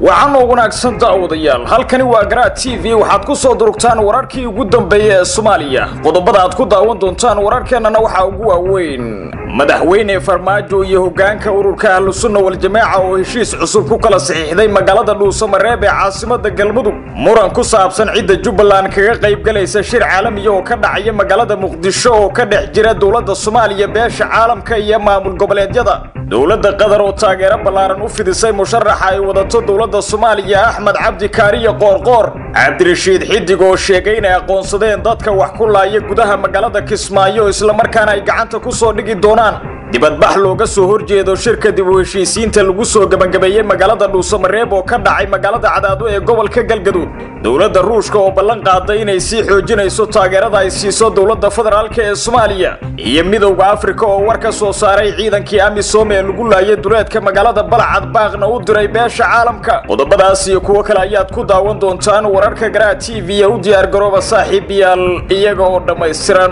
waxaan oo wanaagsan daawadayaal halkani waa garaad t v waxaad ku soo durugtaan wararkii ugu dambeeyey ee soomaaliya qodobada aad ku daawan doontaan wararkeennana waxaa ugu waaweyn madaxweyne farmaajo iyo hogaanka ururka ahlusunna waljamaaca oo heshiis cusub ku kala saxiixday magaalada dhuusamareeb ee caasimada galmudug muran ku saabsan cidda jubbaland kaga qaybgalaysa shir caalamiya oo ka dhacaya magaalada muqdisho oo ka dhex jira dowladda soomaaliya beesha caalamka iyo maamul goboleedyada dowladda qatar oo taageero ballaaran u fidisay musharaxa ay wadato dowladda soomaaliya axmed cabdi kaariyo qoorqoor cabdirashiid xidig oo sheegay inay aqoonsadeen dadka wax ku laaya gudaha magaalada kismaayo islamarkaana ay gacanta ku soo dhigi doonaan dibadbax looga soo horjeedo shirka dib u heshiisiinta lagu soo gebangabeeyey magaalada dhuusamareeb oo ka dhacay magaalada cadaado ee gobolka galgaduud dowladda ruushka oo ballan qaaday inay sii xoojinayso taageerada ay siiso dowladda federaalk ee soomaaliya iyo midowda afrika oo war ka soo saaray ciidankii amisom ee lagu laayay duleedka magaalada balcad baaqna u diray beesha caalamka qodobadaas iyo kuwo kale ayaad ku daawan doontaan wararka garaa t v ee u diyaargarooba saaxiibayaal iyaga oo dhammaystiran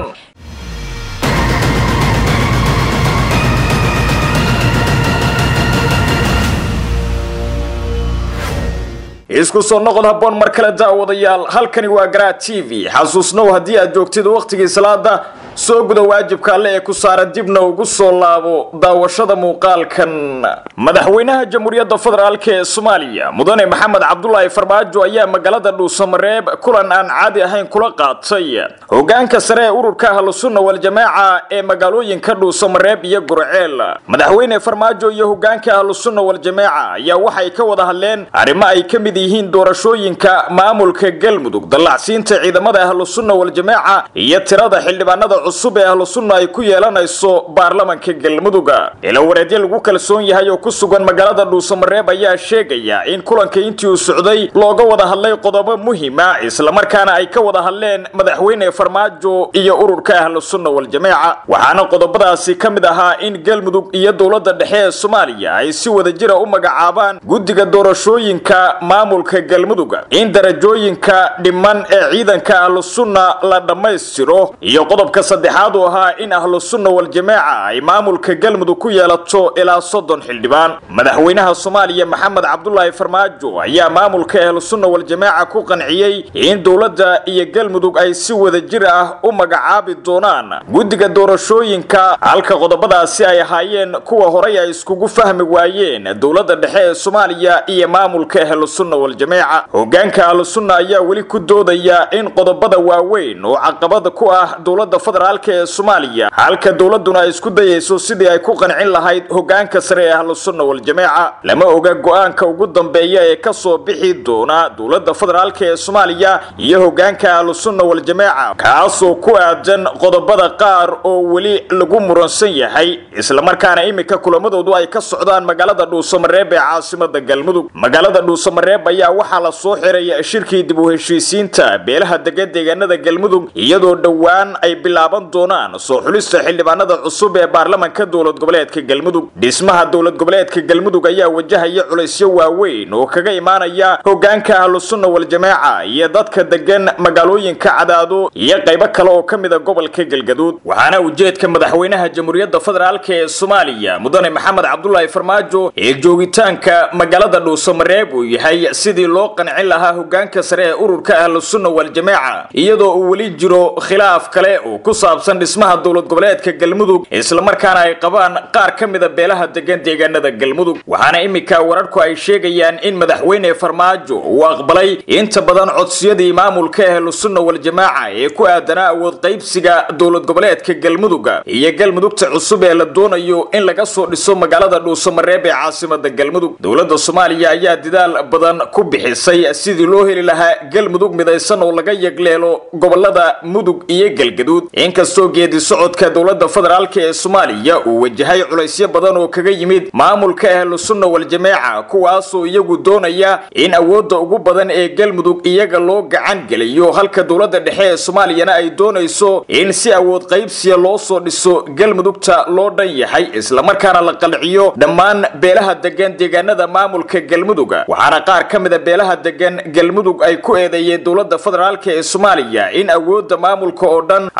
isku soo noqod habboon mar kale daawadayaal halkani waa garaa t v xasuusnow haddii aad joogtid wakhtigii salaada soo guda waajibka alle ee ku saaran dibna ugu soo laabo daawashada muuqaalkan madaxweynaha jamhuuriyadda federaalk ee soomaaliya mudane maxamed cabdulaahi farmaajo ayaa magaalada dhuusamareeb kulan aan caadi ahayn kula qaatay hogaanka sare ee ururka ahlusunna waljamaaca ee magaalooyinka dhuusamareeb iyo gurceel madaxweyne farmaajo iyo hogaanka ahlusunna waljamaaca ayaa waxay ka wada hadleen arrimo ay ka mid yihiin doorashooyinka maamulka galmudug dallacsiinta ciidamada ahlusunna waljamaaca iyo tirada xildhibaanada cusub ee ahlusunna ay ku yeelanayso baarlamanka galmuduga ilawareedyo lagu kalsoon yahay oo ku sugan magaalada dhuusamareeb ayaa sheegaya in kulanka intii uu socday looga wada hadlay qodobo muhima islamarkaana ay ka wada hadleen madaxweyne farmaajo iyo ururka ahlusunna waljamaaca waxaana qodobadaasi ka mid ahaa in galmudug iyo dowladda dhexe ee soomaaliya ay si wadajira u magacaabaan guddiga doorashooyinka maamulka galmuduga in darajooyinka dhiman ee ciidanka ahlusunna la dhammaystiro iyo qodobka saddexaad uu ahaa in ahlusunna waljamaaca ay maamulka galmudug ku yeelato ilaa soddon xildhibaan madaxweynaha soomaaliya maxamed cabdulaahi farmaajo ayaa maamulka ahlusunna waljamaaca ku qanciyey in dowladda iyo galmudug ay si wadajir ah u magacaabi doonaan guddiga doorashooyinka halka qodobadaasi ay ahaayeen kuwa horay ay iskugu fahmi waayeen dowladda dhexe ee soomaaliya iyo maamulka ahlusunna waljamaaca hogaanka ahlusunna ayaa weli ku doodaya in qodobada waaweyn oo caqabada ku ah dowladda federaalk ee soomaaliya halka dowladuna ay isku dayayso sidii ay ku qancin lahayd hogaanka sare ee ahlusunna waljamaaca lama oga go-aanka ugu dambeeya ee kasoo bixi doona dowladda federaalk ee soomaaliya iyo hogaanka ahlusunna waljamaaca kaasoo ku aadan qodobada qaar oo weli lagu muransan yahay islamarkaana iminka kulamadoodu ay ka socdaan magaalada dhuusamareeb ee caasimada galmudug magaalada dhuusamareeb ayaa waxaa la soo xiray shirkii dib u heshiisiinta beelaha degan deegaanada galmudug iyadoo dhowaan ay bilaaban doonaan soo xulista xildhibaanada cusub ee baarlamanka dowlad goboleedka galmudug dhismaha dowlad goboleedka galmudug ayaa wajahaya culaysyo waaweyn oo kaga imaanaya hogaanka ahlusunna waljamaaca iyo dadka degan magaalooyinka cadaado iyo qaybo kale oo ka mida gobolka galgaduud waxaana ujeedka madaxweynaha jamhuuriyadda federaalk ee soomaaliya mudane maxamed cabdulaahi farmaajo ee joogitaanka magaalada dhuusamareeb uu yahay sidii loo qancin lahaa hogaanka sare ee ururka ahlusunna waljamaaca iyadoo uu weli jiro khilaaf kale oo ku saabsan dhismaha dowlad goboleedka galmudug islamarkaana ay qabaan qaar ka mida beelaha degan deegaanada galmudug waxaana iminka wararku ay sheegayaan in madaxweyne farmaajo uu aqbalay inta badan codsiyadii maamulka ahlusunna waljamaaca ee ku aadanaa awood qaybsiga dowlad goboleedka galmuduga iyo galmudugta cusub ee la doonayo in laga soo dhiso magaalada dhuusamareeb ee caasimada galmudug dowladda soomaaliya ayaa dadaal badan ku bixisay sidii loo heli lahaa galmudug midaysan oo laga yegleelo gobolada mudug iyo galgaduud inkastoo geedi socodka dowladda federaalk ee soomaaliya uu wajahay culaysyo badan oo kaga yimid maamulka ahlusunna waljamaaca kuwaasoo iyagu doonaya in awoodda ugu badan ee galmudug iyaga loo gacan geliyo halka dowladda dhexe ee soomaaliyana ay doonayso in si awood qaybsiya loo soo dhiso galmudugta loo dhan yahay islamarkaana la qalciyo dhammaan beelaha degan deegaanada maamulka galmuduga waxaana qaar ka mida beelaha degan galmudug ay ku eedeeyeen dowladda federaalk ee soomaaliya in awoodda maamulka oo dhan ay u gacan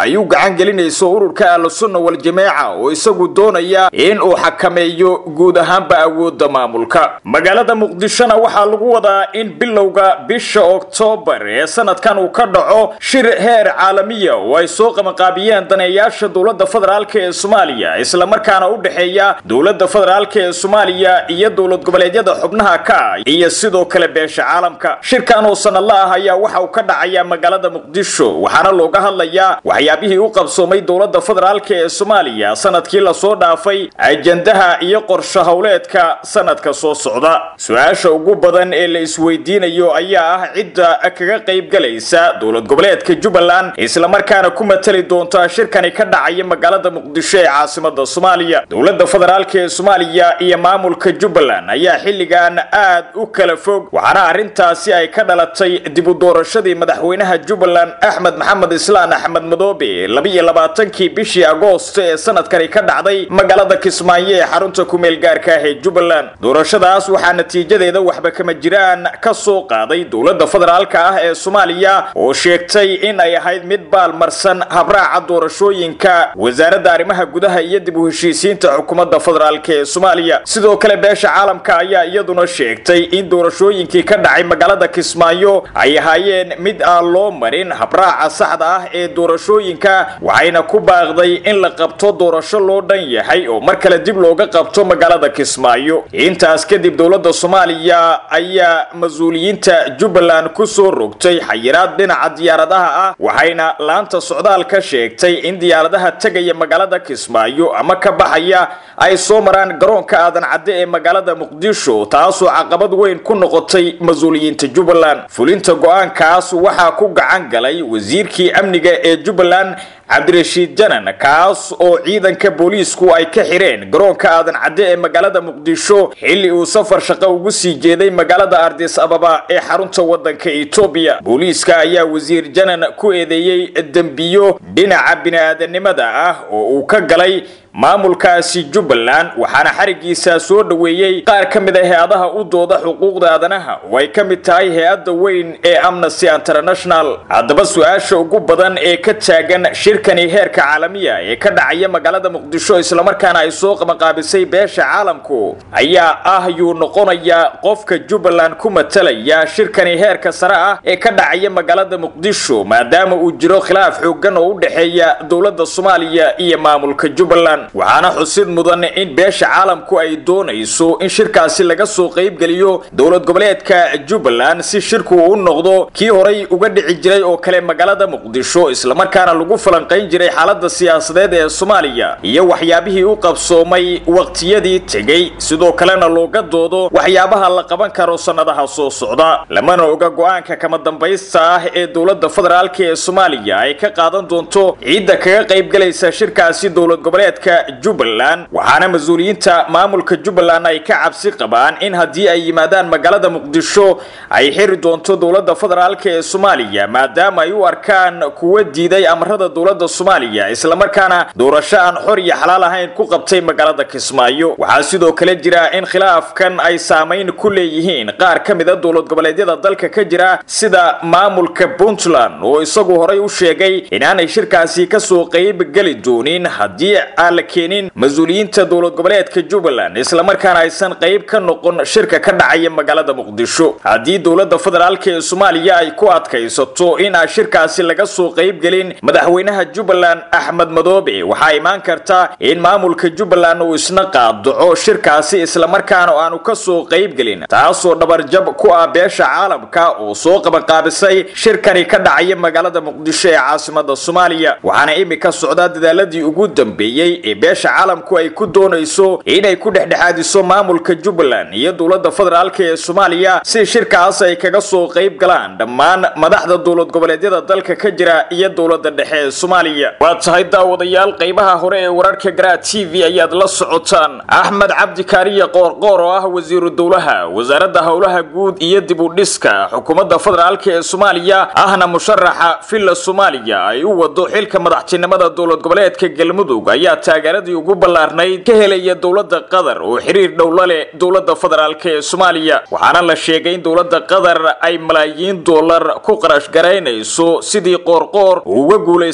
gacan gelinayso ururka ahlusunna wal-jameeca oo isagu doonaya in uu xakameeyo guud ahaanba awoodda maamulka magaalada muqdishona waxaa lagu wadaa in bilowga bisha oktoobar ee sanadkan uu ka dhaco shir heer caalamiya oo ay soo qabanqaabiyeen daneeyaasha dowladda federaalk ee soomaaliya islamarkaana u dhexeeya dowladda federaalk ee soomaaliya iyo dowlad goboleedyada xubnaha ka iyo sidoo kale beesha caalamka shirkan oo sanadla ah ayaa waxa uu ka dhacayaa magaalada muqdisho waxaana looga hadlayaa waxyaabihii u qabsoomay dowladda federaalk ee soomaaliya sanadkii lasoo dhaafay ajandaha iyo qorsho howleedka sanadka soo socda su-aasha ugu badan ee la isweydiinayo ayaa ah cidda kaga qaybgalaysa dowlad goboleedka jubbaland islamarkaana ku matali doonta shirkani ka dhacaya magaalada muqdisho ee caasimada soomaaliya dowladda federaalk ee soomaaliya iyo maamulka jubbaland ayaa xilligan aad u kala fog waxaana arrintaasi ay ka dhalatay dib u doorashadii madaxweynaha jubbaland axmed maxamed islaan axmed madoobe labiyo labaatankii bishii agoosto ee sanadkani ka dhacday magaalada kismaayo ee xarunta kumeel gaarka ah ee jubbaland doorashadaas waxaa natiijadeeda waxba kama jiraan ka soo qaaday dowladda federaalka ah ee soomaaliya oo sheegtay in ay ahayd mid baalmarsan habraaca doorashooyinka wasaaradda arrimaha gudaha iyo dib u heshiisiinta xukuumadda federaalk ee soomaaliya sidoo kale beesha caalamka ayaa iyaduna sheegtay in doorashooyinkii ka dhacay magaalada kismaayo ay ahaayeen mid aan loo marin habraaca saxda ah ee doorashooyinka waxayna ku baaqday in la qabto doorasho loo dhan yahay oo mar kale dib looga qabto magaalada kismaayo intaas kadib dowladda soomaaliya ayaa mas-uuliyiinta jubbaland ku soo rogtay xayiraad dhinaca diyaaradaha ah waxayna laanta socdaal ka sheegtay in diyaaradaha tegaya magaalada kismaayo ama ka baxaya ay soo maraan garoonka aadan cadde ee magaalada muqdisho taasoo caqabad weyn ku noqotay mas-uuliyiinta jubbaland fulinta go-aankaas waxaa ku gacan galay wasiirkii amniga ee jubbaland cabdirashiid janan kaas oo ciidanka booliisku ay ka xireen garoonka aadan cadde ee magaalada muqdisho xilli uu safar shaqo ugu sii jeeday magaalada ardis ababa ee xarunta waddanka etoobiya booliiska ayaa wasiir janan ku eedeeyey dembiyo dhinaca bini-aadanimada ah oo uu ka galay maamulkaasi jubbaland waxaana xarigiisa soo dhoweeyey qaar ka mid a hay-adaha u dooda xuquuqda aadanaha oo ay ka mid tahay hay-adda weyn ee amnesty international haddaba su-aasha ugu badan ee ka taagan shirkani heerka caalamiya ee ka dhacaya magaalada muqdisho islamarkaana ay soo qabanqaabisay beesha caalamku ayaa ah yuu noqonayaa qofka jubbaland ku matalaya shirkani heerka sare ah ee ka dhacaya magaalada muqdisho maadaama uu jiro khilaaf xoogan oo u dhexeeya dowladda soomaaliya iyo maamulka jubbaland waxaana xusid mudan in beesha caalamku ay doonayso in shirkaasi laga soo qaybgeliyo dowlad goboleedka jubbaland si shirku u noqdo kii horay uga dhici jiray oo kale magaalada muqdisho islamarkaana lagu falanqayn jiray xaalada siyaasadeed ee soomaaliya iyo waxyaabihii u qabsoomay waqtiyadii tegey sidoo kalena looga doodo waxyaabaha la qaban karo sannadaha soo socda lamana oga go-aanka kama dambaysta ah ee dowladda federaalk ee soomaaliya ay ka qaadan doonto ciidda kaga qaybgalaysa shirkaasi dowlad goboleedka jubbaland waxaana mas-uuliyiinta maamulka jubbaland ay ka cabsi qabaan in haddii ay yimaadaan magaalada muqdisho ay xiri doonto dowladda federaalk ee soomaaliya maadaama ay u arkaan kuwa diiday amarada dowladda soomaaliya islamarkaana doorasho aan xor iyo xalaal ahayn ku qabtay magaalada kismaayo waxaa sidoo kale jira in khilaafkan ay saamayn ku leeyihiin qaar ka mid a dowlad goboleedyada dalka ka jira sida maamulka puntland oo isagu horay u sheegay inaanay shirkaasi kasoo qayb geli doonin haddii aan la keenin mas-uuliyiinta dowlad goboleedka jubbaland islamarkaana aysan qayb ka noqon shirka ka dhacaya magaalada muqdisho haddii dowladda federaalk ee soomaaliya ay ku adkaysato in aan shirkaasi laga soo qaybgelin madaxweynaha jubbaland axmed madoobe waxaa imaan karta in maamulka jubbaland uu isna qaadaco shirkaasi islamarkaana aanu ka soo qaybgelin taasoo dhabarjab ku ah beesha caalamka oo soo qabanqaabisay shirkani ka dhacaya magaalada muqdisho ee caasimada soomaaliya waxaana imika socdaa dadaaladii ugu dambeeyey ee beesha caalamku ay ku doonayso inay ku dhexdhexaadiso maamulka jubbaland iyo dowladda federaalk ee soomaaliya si shirkaas ay kaga soo qayb galaan dhammaan madaxda dowlad goboleedyada dalka ka jira iyo dowladda dhexe ee soomaaliya waa tahay daawadayaal qaybaha hore ee wararka garaa t v ayaad la socotaan axmed cabdi kaariye qoorqoor oo ah wasiiru dowlaha wasaaradda howlaha guud iyo dib u dhiska xukuumadda federaalk ee soomaaliya ahna musharaxa villa soomaaliya ay u wado xilka madaxtinimada dowlad goboleedka galmudug ayaa taageeradii ugu ballaarnayd ka helaya dowladda qatar oo xiriir dhow la leh dowladda federaalk ee soomaaliya waxaana la sheegay in dowladda qatar ay malaayiin dollar ku qarash garaynayso sidii qoorqoor uu uga guulaysan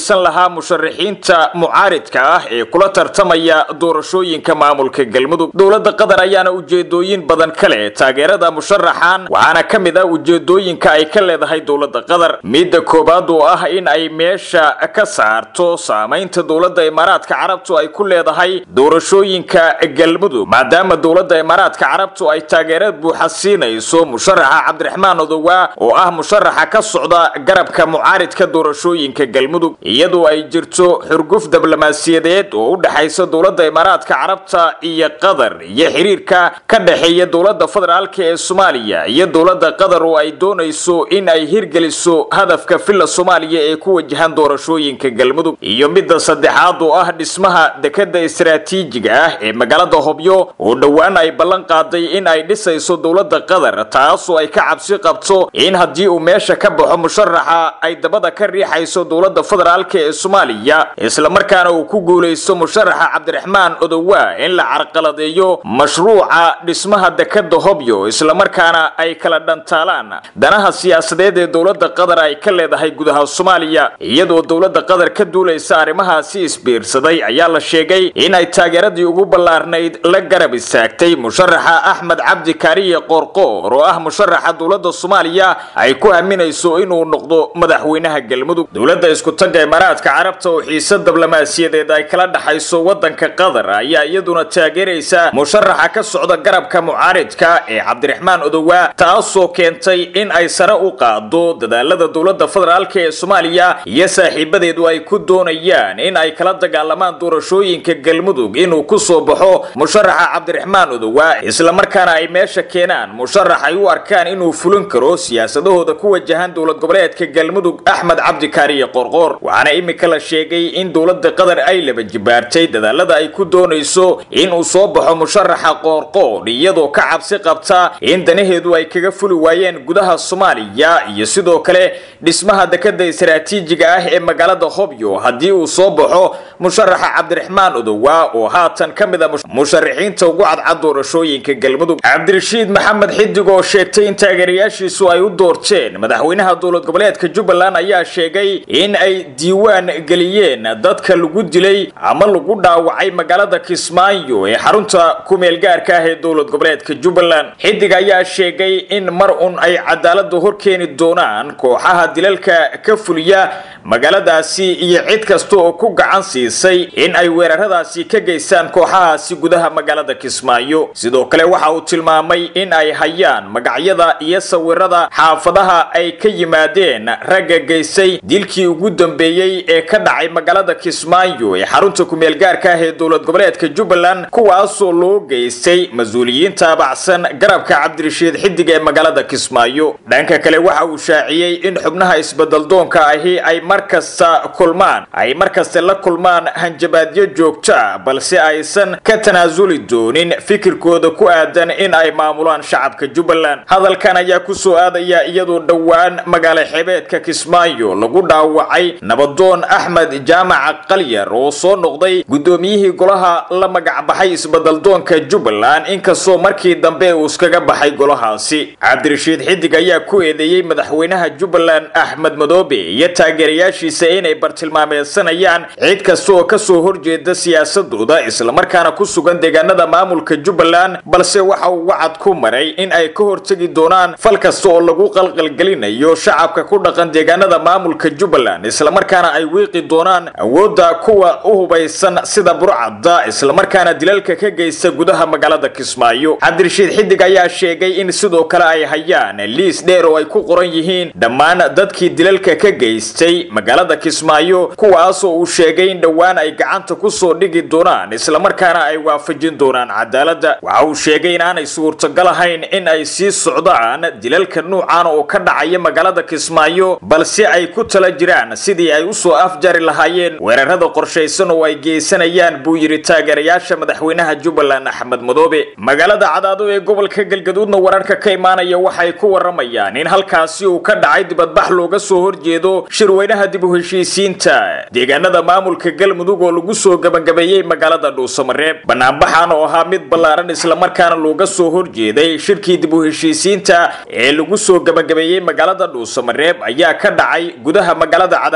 faa'iidaysan lahaa musharaxiinta mucaaridka ah ee kula tartamaya doorashooyinka maamulka galmudug dowladda qatar ayaana ujeedooyin badan ka leh taageerada musharaxan waxaana ka mid ah ujeedooyinka ay ka leedahay dowladda qatar midda koowaad oo ah in ay meesha ka saarto saamaynta dowladda imaaraadka carabtu ay ku leedahay doorashooyinka galmudug maadaama dowladda imaaraadka carabtu ay taageerad buuxa siinayso musharaxa cabdiraxmaan odowa oo ah musharaxa ka socda garabka mucaaridka doorashooyinka galmudug iyadoo ay jirto xurguf diblomaasiyadeed oo u dhexaysa dowladda imaaraadka carabta iyo qatar iyo xiriirka ka dhexeeya dowladda federaalka ee soomaaliya iyo dowladda qatar oo ay doonayso in ay hirgeliso hadafka filla soomaaliya ee ku wajahan doorashooyinka galmudug iyo midda saddexaad oo ah dhismaha dekada istaraatiijiga ah ee magaalada hobyo oo dhowaan ay ballan qaaday in ay dhisayso dowladda qatar taasoo ay ka cabsi qabto in haddii uu meesha ka baxo musharaxa ay dabada ka riixayso dowladda federaalka ee soomaaliya islamarkaana uu ku guulaysto musharaxa cabdiraxmaan odowa in la carqaladeeyo mashruuca dhismaha dekada hobyo islamarkaana ay kala dhantaalaan danaha siyaasadeed ee dowladda qatar ay ka leedahay gudaha soomaaliya iyadoo dowladda qatar ka duulaysa arrimahaasi isbiirsaday ayaa la sheegay in ay taageeradii ugu ballaarnayd la garab istaagtay musharaxa axmed cabdi kaariye qoorqoor oo ah musharaxa dowladda soomaaliya ay ku aaminayso inuu noqdo madaxweynaha galmudug dowladda iskutagga imaaraadka carabta oo xiisa diblomaasiyadeed ay kala dhaxayso waddanka qatar ayaa iyaduna taageeraysa musharaxa ka socda garabka mucaaridka ee cabdiraxmaan odowa taasoo keentay in ay sare u qaado dadaalada dowladda federaalka ee soomaaliya iyo saaxiibadeedu ay ku doonayaan in ay kala dagaalamaan doorashooyinka galmudug inuu ku soo baxo musharaxa cabdiraxmaan odowa islamarkaana ay meesha keenaan musharax ay u arkaan inuu fulin karo siyaasadahooda ku wajahan dowlad goboleedka galmudug axmed cabdi kaariye qorqoor waxaana imika la sheegay in dowladda qatar ay laba jibaartay dadaalada ay ku doonayso inuu soo baxo musharaxa qoorqoor iyadoo ka cabsi qabta in danaheedu ay kaga fuli waayeen gudaha soomaaliya iyo sidoo kale dhismaha dekada istaraatiijiga ah ee magaalada hobyo haddii uu soo baxo musharaxa cabdiraxmaan odowa oo haatan ka mid a musharaxiinta ugu cadcad doorashooyinka galmudug cabdirashiid maxamed xidig oo sheegtay in taageerayaashiisu ay u doorteen madaxweynaha dowlad goboleedka jubbaland ayaa sheegay in ay diiwaan geliyeen dadka lagu dilay ama lagu dhaawacay magaalada kismaayo ee xarunta kumeel gaarka ah ee dowlad goboleedka jubbaland xidig ayaa sheegay in mar un ay cadaalada horkeeni doonaan kooxaha dilalka ka fuliya magaaladaasi iyo cid kasta oo ku gacan siisay in ay weeraradaasi ka geystaan kooxahaasi gudaha magaalada kismaayo sidoo kale waxa uu tilmaamay in ay hayaan magacyada iyo sawirada xaafadaha ay ka yimaadeen ragga geystay dilkii ugu dambeeyey ee ka dhacay magaalada kismaayo ee xarunta kumeel gaarka ah ee dowlad goboleedka jubbaland kuwaasoo loo geystay mas-uuliyiin taabacsan garabka cabdirashiid xidig ee magaalada kismaayo dhanka kale waxa uu shaaciyey in xubnaha isbedaldoonka ahi ay mar kasta kulmaan ay mar kasta la kulmaan hanjabaadyo joogto ah balse aysan ka tanaasuli doonin fikirkooda ku aadan in ay maamulaan shacabka jubbaland hadalkan ayaa kusoo aadaya iyadoo dhowaan magaalo xebeedka kismaayo lagu dhaawacay nabadoon axmed jaamaca qalyar oo soo noqday guddoomiyihii golaha la magacbaxay isbedaldoonka jubbaland inkastoo markii dambe uu iskaga baxay golahaasi cabdirashiid xidig ayaa ku eedeeyey madaxweynaha jubbaland axmed madoobe iyo taageerayaashiisa inay bartilmaameedsanayaan cid kasta oo kasoo horjeeda siyaasadooda islamarkaana ku sugan deegaanada maamulka jubbaland balse waxa uu wacad ku maray in ay ka hortegi doonaan fal kasta oo lagu qalqalgelinayo shacabka ku dhaqan deegaanada maamulka jubbaland islamarkaana ay wiiqi doonaan awoodda kuwa u hubaysan sida burcadda islamarkaana dilalka ka geysta gudaha magaalada kismaayo cabdirashiid xidig ayaa sheegay in sidoo kale ay hayaan liis dheer oo ay ku qoran yihiin dhammaan dadkii dilalka ka geystay magaalada kismaayo kuwaasoo uu sheegay in dhowaan ay gacanta kusoo dhigi doonaan islamarkaana ay waafajin doonaan cadaaladda waxa uu sheegay in aanay suurtagal ahayn in ay sii socdaan dilalka nuucan oo ka dhacaya magaalada kismaayo balse ay ku tala jiraan sidii ay usoo afjari lahaayeen weerarada qorshaysan oo ay geysanayaan buu yidhi taageerayaasha madaxweynaha jubbaland axmed madoobe magaalada cadaado ee gobolka galgaduudna wararka ka imaanaya waxay ku waramayaan in halkaasi uu ka dhacay dibadbax looga soo horjeedo shirweynaha dib u heshiisiinta deegaanada maamulka galmudug oo lagu soo gabagabeeyey magaalada dhuusamareeb banaanbaxan oo ahaa mid ballaaran islamarkaana looga soo horjeeday shirkii dib u heshiisiinta ee lagu soo gabagabeeyey magaalada dhuusamareeb ayaa ka dhacay gudaha magaalada cadaado ee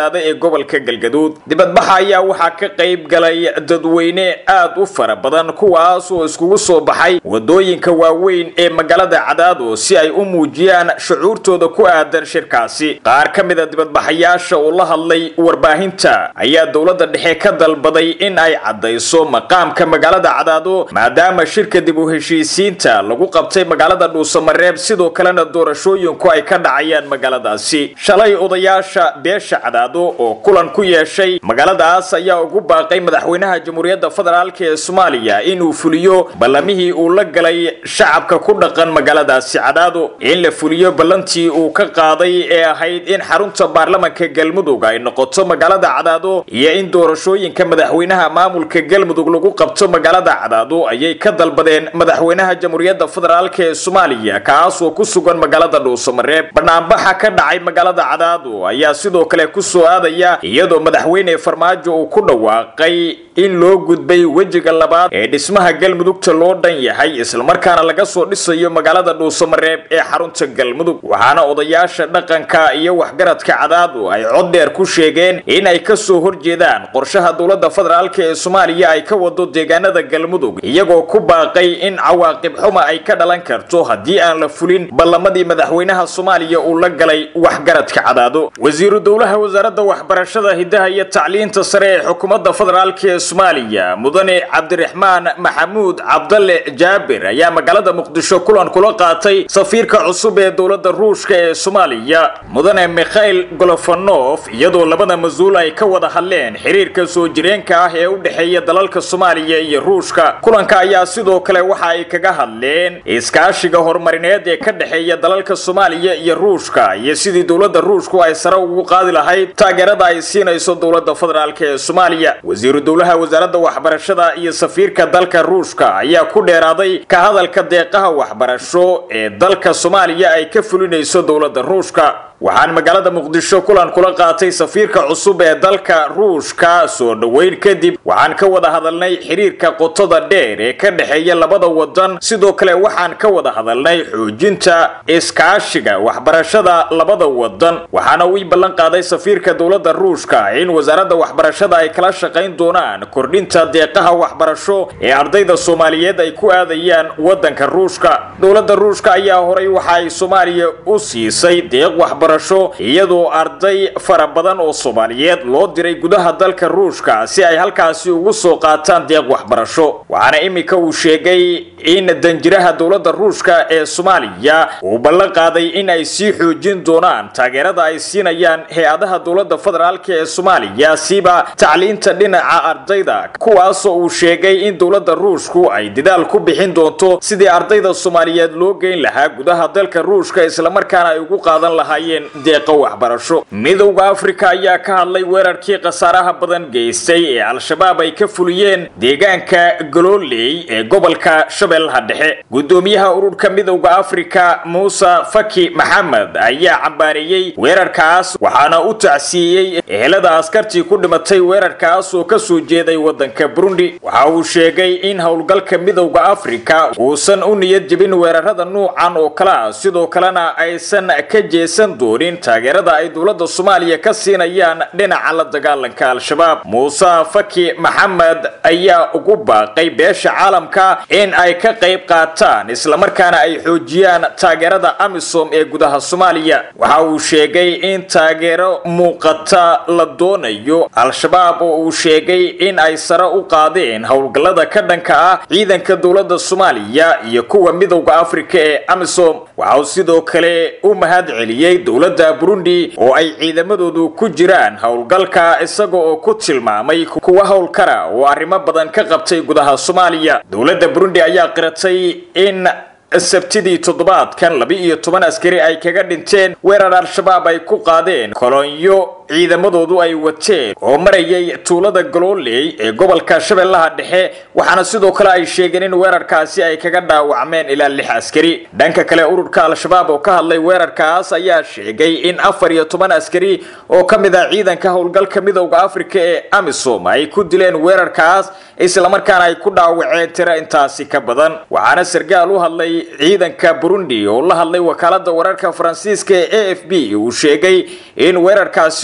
gobolka galgaduud dibadbaxa ayaa waxaa ka qayb galay dadweyne aad u fara badan kuwaas oo iskugu soo baxay wadooyinka waaweyn ee magaalada cadaado si ay u muujiyaan shucuurtooda ku aadan shirkaasi qaar ka mid a dibadbaxayaasha oo la hadlay warbaahinta ayaa dowladda dhexe ka dalbaday in ay caddayso maqaamka magaalada cadaado maadaama shirka dib u heshiisiinta lagu qabtay magaalada dhuusamareeb sidoo kalena doorashooyinku ay ka dhacayaan magaaladaasi shalay odayaasha beesha cadaado oo kulan ku yeeshay magaaladaas ayaa ugu baaqay madaxweynaha jamhuuriyadda federaalk ee soomaaliya inuu fuliyo ballamihii uu la galay shacabka ku dhaqan magaaladaasi cadaado in la fuliyo ballantii uu ka qaaday ee ahayd in xarunta baarlamanka galmudug ay noqoto magaalada cadaado iyo in doorashooyinka madaxweynaha maamulka galmudug lagu qabto magaalada cadaado ayay ka dalbadeen madaxweynaha jamhuuriyadda federaalk ee soomaaliya kaasoo ku sugan magaalada dhuusamareeb banaanbaxa ka dhacay magaalada cadaado ayaa sidoo kale ku soo aadaya iyadoo madaxweyne farmaajo uu ku dhawaaqay in loo gudbay wejiga labaad ee dhismaha galmudugta loo dhan yahay islamarkaana laga soo dhisayo magaalada dhuusamareeb ee xarunta galmudug waxaana odayaasha dhaqanka iyo waxgaradka cadaadu ay cod dheer ku sheegeen in ay ka soo horjeedaan qorshaha dowladda federaalk ee soomaaliya ay ka wado deegaanada galmudug iyagoo ku baaqay in cawaaqib xuma ay ka dhalan karto haddii aan la fulin ballamadii madaxweynaha soomaaliya uu la galay waxgaradka cadaado wasiiru dowlaha wasaaradda waxbarashada hidaha iyo tacliinta sare ee xukuumadda federaalk ee soomaaliya mudane cabdiraxmaan maxamuud cabdalle jaabir ayaa magaalada muqdisho kulan kula qaatay safiirka cusub ee dowladda ruushka ee soomaaliya mudane mikhail golofonof iyadoo labada mas-uul ay ka wada hadleen xiriirka soo jireenka ah ee u dhexeeya dalalka soomaaliya iyo ruushka kulanka ayaa sidoo kale waxa ay kaga hadleen iskaashiga horumarineed ee ka dhexeeya dalalka soomaaliya iyo ruushka iyo sidii dowladda ruushku ay sare ugu qaadi lahayd taageerada ay siinayso dowladda federaalk ee soomaaliya wasiiru dowlaha wasaaradda waxbarashada iyo safiirka dalka ruushka ayaa ku dheeraaday ka hadalka deeqaha waxbarasho ee dalka soomaaliya ay ka fulinayso dowladda ruushka waxaan magaalada muqdisho kulan kula qaatay safiirka cusub ee dalka ruushka soo dhoweyn kadib waxaan ka wada hadalnay xiriirka qotada dheer ee ka dhexeeya labada wadan sidoo kale waxaan ka wada hadalnay xoojinta iskaashiga waxbarashada labada wadan waxaana uu ii ballan qaaday safiirka dowladda ruushka in wasaaradda waxbarashada ay kala shaqayn doonaan kordhinta deeqaha waxbarasho ee ardayda soomaaliyeed ay ku aadayaan wadanka ruushka dowladda ruushka ayaa horay waxa ay soomaaliya u siisay deeq waxbarasho iyadoo arday fara badan oo soomaaliyeed loo diray gudaha dalka ruushka si ay halkaasi ugu soo qaataan deeq waxbarasho waxaana iminka uu sheegay in danjiraha dowladda ruushka ee soomaaliya uu ballan qaaday in ay sii xoojin doonaan taageerada ay siinayaan hay-adaha dowladda federaalk ee soomaaliya siba tacliinta dhinaca ardayda kuwaasoo uu sheegay in dowladda ruushku ay dadaal ku bixin doonto sidii ardayda soomaaliyeed loo geyn lahaa gudaha dalka ruushka islamarkaana ay ugu qaadan lahaayeen deeqo waxbarasho midowda afrika ayaa ka hadlay weerarkii khasaaraha badan geystay ee al-shabaab ay ka fuliyeen deegaanka galooley ee gobolka shabeellaha dhexe gudoomiyaha ururka midowda afrika muuse faki maxamed ayaa cambaareeyey weerarkaas waxaana u tacsiiyey ehelada askartii ku dhimatay weerarkaas oo kasoo jeeday wadanka burundi waxa uu sheegay in howlgalka midowda afrika uusan u niyad jebin weerarada nuucan oo kale ah sidoo kalena aysan ka jeesan doonin taageerada ay dowladda soomaaliya ka siinayaan dhinaca la dagaalanka al-shabaab muuse faki maxamed ayaa ugu baaqay beesha caalamka in ay ka qayb qaataan islamarkaana ay xoojiyaan taageerada amisom ee gudaha soomaaliya waxa uu sheegay in taageero muuqata la doonayo al-shabaab oo uu sheegay in ay sare u qaadeen howlgallada ka dhanka ah ciidanka dowladda soomaaliya iyo kuwa midowda afrika ee amisom waxa uu sidoo kale u mahad celiyey dowladda burundi oo ay ciidamadoodu ku jiraan howlgalka isaga oo ku tilmaamay kuwa howlkara oo arrimo badan ka qabtay gudaha soomaaliya dowladda burundi ayaa qiratay in sabtidii toddobaadkan laba-iyo toban askari ay kaga dhinteen weerar al-shabaab ay ku qaadeen kolonyo ciidamadoodu ay wateen oo marayay tuulada galooley ee gobolka shabeellaha dhexe waxaana sidoo kale ay sheegeen in weerarkaasi ay kaga dhaawacmeen ilaa lix askari dhanka kale ururka al-shabaab oo ka hadlay weerarkaas ayaa sheegay in afar iyo toban askari oo ka mid ah ciidanka howlgalka midowda afrika ee amisom ay ku dileen weerarkaas islamarkaana ay ku dhaawaceen tiro intaasi ka badan waxaana sargaal u hadlay ciidanka burundi oo la hadlay wakaalada wararka faransiiska ee a f b uu sheegay in weerarkaasi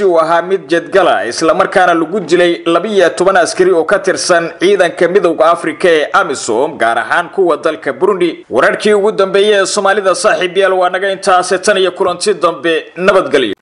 uu ahaa mid jedgala islamarkaana lagu dilay labiyo toban askari oo ka tirsan ciidanka midowda afrika ee amisom gaar ahaan kuwa dalka burundi wararkii ugu dambeeyey ee soomaalida saaxiib yaal waa naga intaase tan iyo kulanti dambe nabadgelyo